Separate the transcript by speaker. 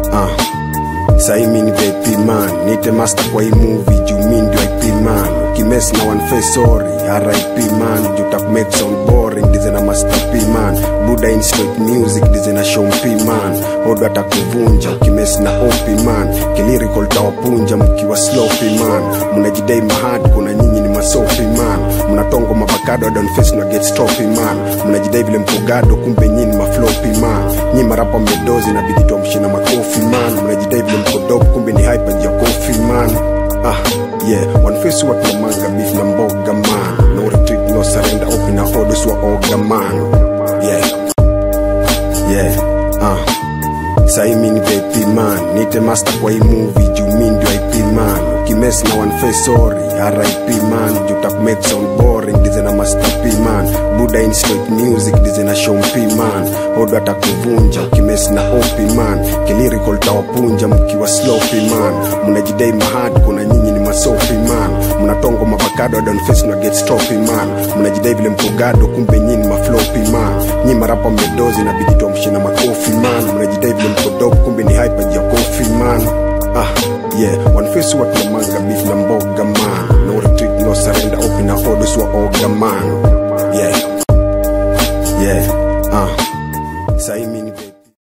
Speaker 1: uh. Sahi mi ni VIP man, nite master kwa hii movie juu mi ndio IP man. Ukimess na one face sorry, RIP man, juu tak make sound boring, dize na master P man. Buda in straight music, dize na show P man. Odo atakuvunja, ukimess na OP man. Kilirical tawapunja mkiwa sloppy man. Mnajidai mahad, kuna nyinyi ni masofi man. Mnatongo mavakado, don face na get stroppy man. Mnajidai vile mkogado, kumbe nyinyi ni mafloppy man. Nyi marapa mmedozi na bidi tuamshina makofi man. Mnajidai vile mkodop, kumbe ni hyper ya kofi man. Ah, yeah, one face wa manga beef na mboga man. No retreat, no surrender, open na orders wa oga man. Yeah, yeah, ah. Sahi mi ni VIP man, nite master kwa hii movie juu mi ndio IP man. Ukimess na one face sorry, RIP man, juu tak make sound boring, dize na master P man. Buda in straight music, dize na show P man. Odo atakuvunja, ukimess na OP man. Kilirical tawapunja mkiwa sloppy man. Mnajidai mahad, kuna nyinyi ni masofi man. Mnatongo mavakado, don face na get stroppy man. Mnajidai vile mkogado, kumbe nyinyi ni mafloppy man. Nyi marapa mmedozi na bidi tuamshina makofi man. Mnajidai vile mkodop, kumbe ni hyper ya kofi man. Ah, yeah, one face wa manga beef na mboga man. No retreat, no surrender, open na orders wa oga man.